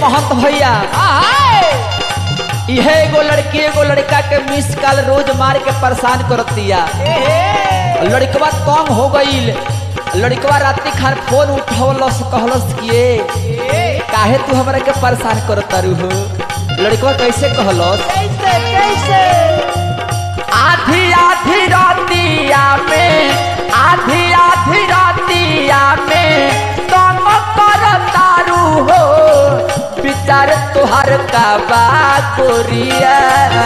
महंत भैया इहे एगो लड़की एगो लड़का के मिस कॉल रोज मार के परेशान करतिया लड़कवा तंग हो गईल लड़कवा रात्रि खान फोन उठवलस कहलस किए काहे तू हमरा के परेशान करत तारू हो लड़कवा कैसे कहलस कैसे कैसे आधी आधी रातिया में आधी आधी रातिया में तंग कर तारू हो विचार तुहार का बा गोरिया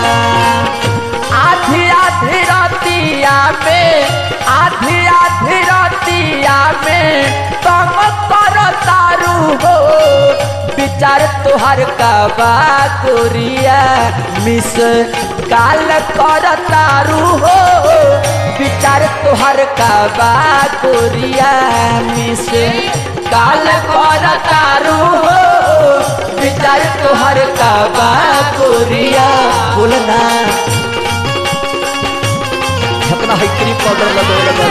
आधी आधी रातिया में आधी आधी रातिया में तंग कर तारू हो विचार तुहार का बा गोरिया मिस काल कर तारू हो विचार तुहार का बा गोरिया मिस काल कर तारू हो विचार तुहार का बा गोरिया बोलना अपना हैकरी पाउडर लगो लगो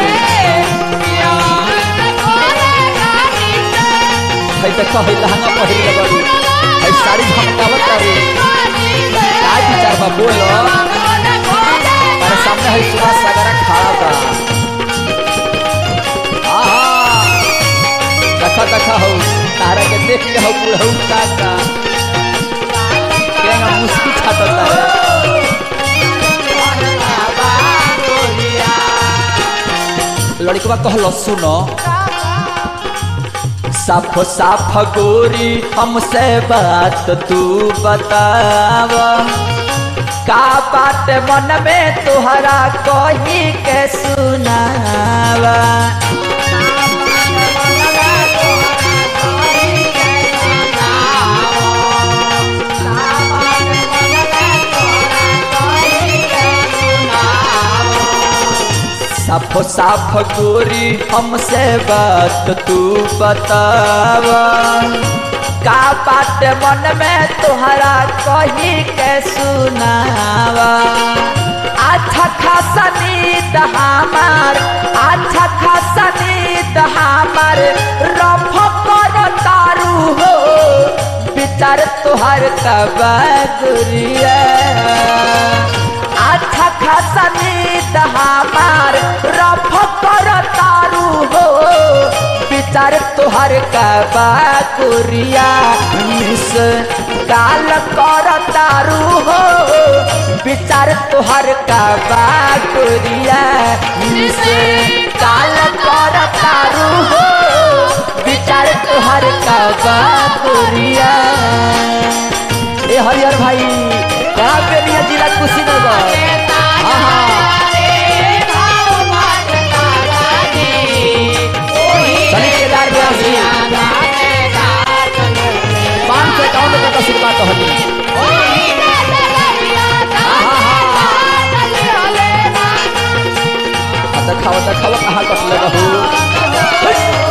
है त कहे लहंगा पहिर लगो है साड़ी झमकावत तारू का विचार बा बोलो हमारे सामने है सुभाष सागरा खड़ा बा आहा देखा देखा हो तारा के देख के हो बुढ़ऊ का का केंगा मुस्की छाटता है लड़कवा कहलो सुनो साफ साफ गोरी हमसे बात तू बताव का बात मन में तुहरा कही के सुनावा साफ साफ गोरी हमसे बात तू बतावा का बात मन में तुहरा कही के सुनावा अच्छा खासा नींद हमार अच्छा खासा नींद हमार रफ कर तारू हो विचार तुहर कबा गुरिया अच्छा खासा नींद हमार रफ कर तारू हो विचार तुहर कबा कुरिया मिस काल कर तारू हो विचार तुहर कबा कुरिया मिस काल कर तारू हो विचार तुहर कबा कुरिया ए हरिहर भाई कहाँ पे लिया जिला कुशीनगर हाँ हाँ चली केदार व्यास जी पाँच सौ इक्यावन रुपये का सिक्का तो हली आ देखावा देखावा कहाँ कटले रहू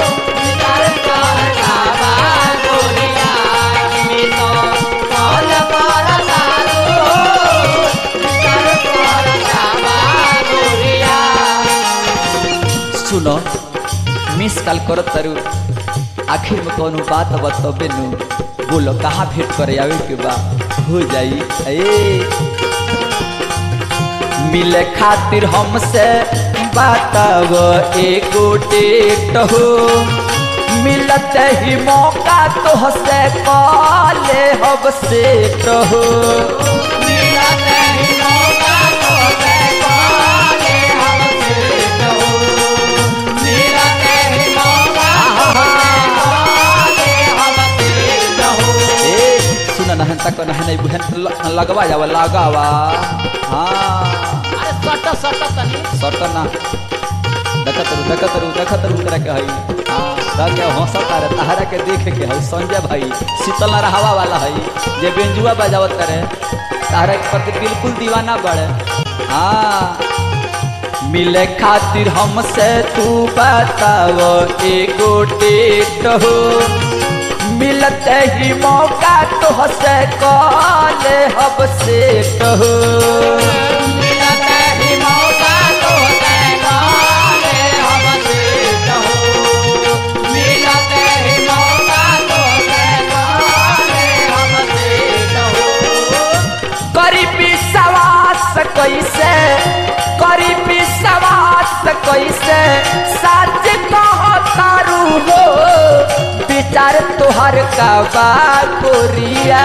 सुनो मिस कॉल करत तारू आखिर में कोनो बात बतबे नु बोलो कहाँ भेंट करे आवे के बा हो जाई ए मिले खातिर हमसे बताव एगो डेट हो मिलत ही मौका तो हसे काले हब सेट हो ए सुन नहन तक नहन नहीं बुहन ल- लगवा जावा लगावा हाँ सट ना देखत रू देखत रू देखत रू तरह के हई हाँ रह के हंसत रे तहरा के देख के हई संजय भाई शीतल रहवा वाला हई जे बेंजुआ बजावत करे तहरा के प्रति बिल्कुल दीवाना बड़े हाँ मिले खातिर हमसे तू बताव एगो डेट हो मिलते ही मौका तो हसे कॉले हब सेट हो कैसे करी विश्वास कैसे सच कहतारू हो विचार तोहर का बा गोरिया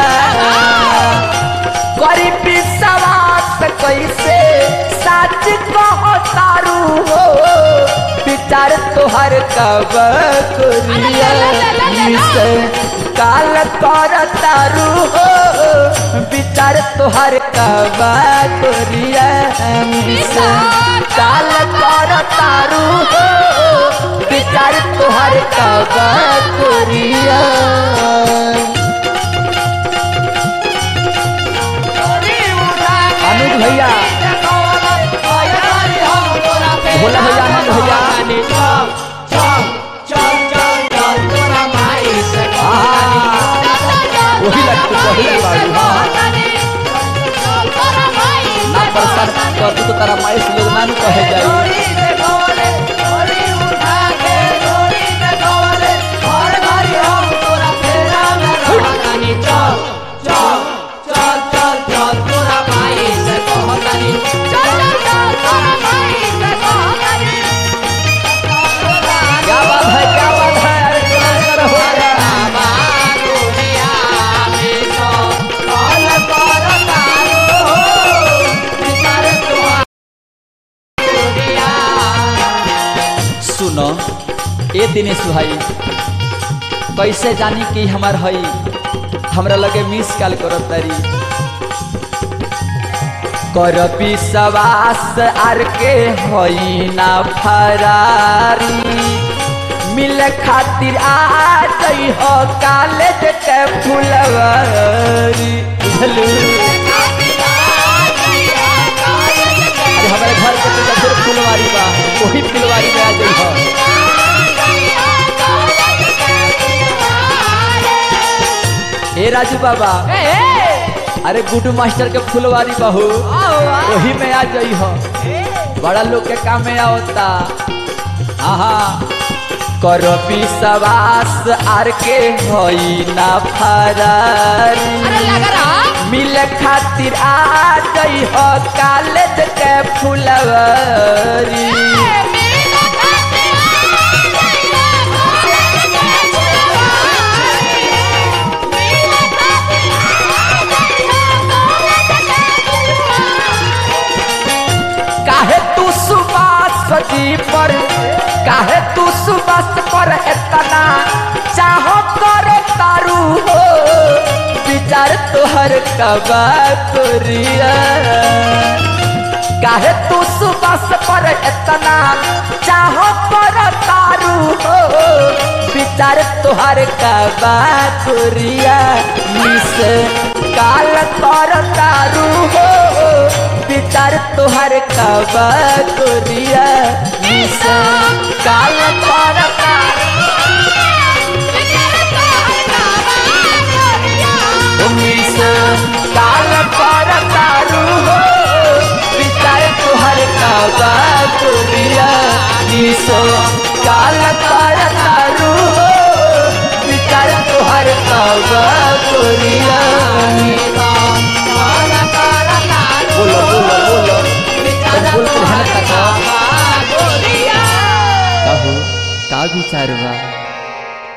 करी विश्वास कैसे सच कहतारू हो विचार तोहर का बा गोरिया मिसे काल कर तारू हो विचार तोहर का बा गोरिया मिसे काल कर तारू हो विचार तोहर का बा गोरिया अनुज भैया भोला भैया आनंद भैया आहा, वही लगते पहले बाड़ी हाँ ना प्रसाद कर तू तो तारा माइस लोग नानू कहे जाई क्या बात है क्या बात है अरे क्या कर हो गया सुनो ए दिनेश भाई कैसे जानी कि हमार हई हमरा लगे मिस कॉल करत तारी कर विश्वास आर के हई ना फरारी मिले खातिर आ जई हो कॉलेज के फुलवारी बुझलू अरे हमारे घर के तो फिर फुलवारी बा वही फुलवारी में आ जई हो ए राजू बाबा अरे गुड्डू मास्टर के फुलवारी बहू वही में आ जई हो बड़ा लोग के काम में आवता आहा कर विश्वास आर के हई ना फरारी मिले खातिर आ जई हो कॉलेज के फुलवारी काहे तू सुबास सजी पर काहे तू सुबास पर एतना चाहो करे तारू हो विचार तोहर कबा कोरिया काहे तू सुबास पर एतना चाहो कर तारू हो विचार तोहर कबा कोरिया मिस काल कर तारू हो विचार तोहर कबा कोरिया मिस काल कर तारू मिस काल कर तारू हो विचार तोहर कबा कोरिया मिस काल कर तारू हो विचार तोहर कबा कोरिया बोलो बोलो बोलो तब बोल के हन तक कहू का विचार बा